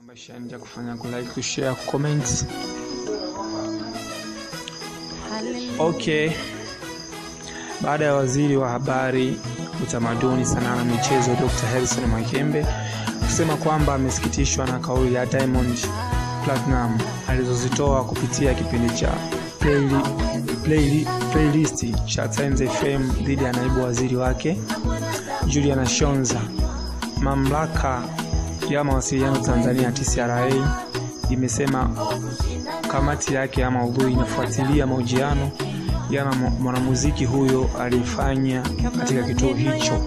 Bashanja kufanya ku like, ku share, ku comment. Okay. Baada ya waziri wa habari, utamaduni, sanaa na michezo Dr. Harrison Mwakembe kusema kwamba amesikitishwa na kauli ya Diamond Platinum alizozitoa kupitia kipindi cha Playli, Playli, playlist cha Times FM dhidi ya naibu waziri wake Juliana Shonza. Mamlaka ya mawasiliano Tanzania TCRA imesema kamati yake ya maudhui inafuatilia mahojiano ya mwanamuziki huyo alifanya katika kituo hicho.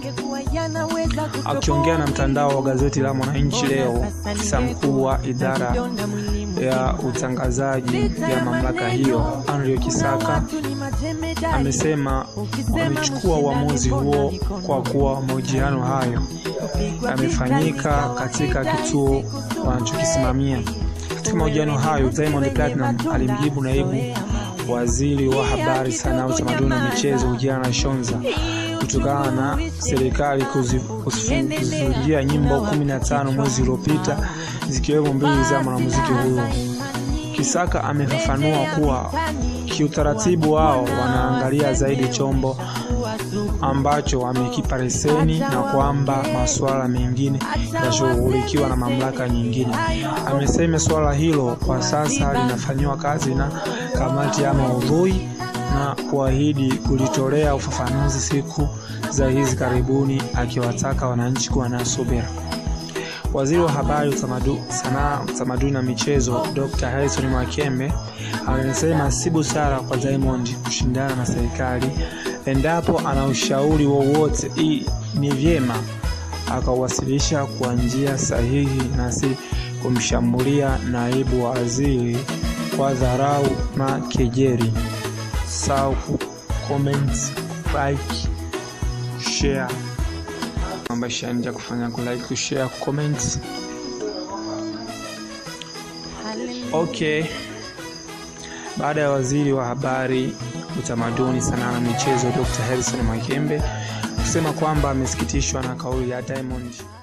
Akiongea na mtandao wa gazeti la Mwananchi leo, afisa mkuu wa idara ya utangazaji ya mamlaka hiyo Andrew Kisaka amesema wamechukua uamuzi huo kwa kuwa mahojiano hayo yamefanyika katika kituo wanachokisimamia. Katika mahojiano hayo, Diamond Platinum alimjibu naibu waziri wa habari, sanaa, utamaduni na michezo Ujana Shonza kutokana na serikali kuzifungia nyimbo 15 mwezi uliopita zikiwemo mbili za mwanamuziki huyo. Kisaka amefafanua kuwa kiutaratibu wao wanaangalia zaidi chombo ambacho wamekipa leseni na kwamba masuala mengine yashughulikiwa na mamlaka nyingine. Amesema suala hilo kwa sasa linafanyiwa kazi na kamati ya maudhui na kuahidi kulitolea ufafanuzi siku za hizi karibuni, akiwataka wananchi kuwa na subira. Waziri wa habari, sanaa, utamaduni na michezo Dr. Harrison Mwakembe amesema si busara kwa Diamond kushindana na serikali. Endapo ana ushauri wowote, ni vyema akawasilisha kwa njia sahihi na si kumshambulia naibu waziri kwa dharau na kejeli. Sau comment, like, share ambashanja kufanya ku like, ku share, ku comment. Okay. Baada ya waziri wa habari, utamaduni, sanaa na michezo Dr. Harrison Mwakembe kusema kwamba amesikitishwa na kauli ya Diamond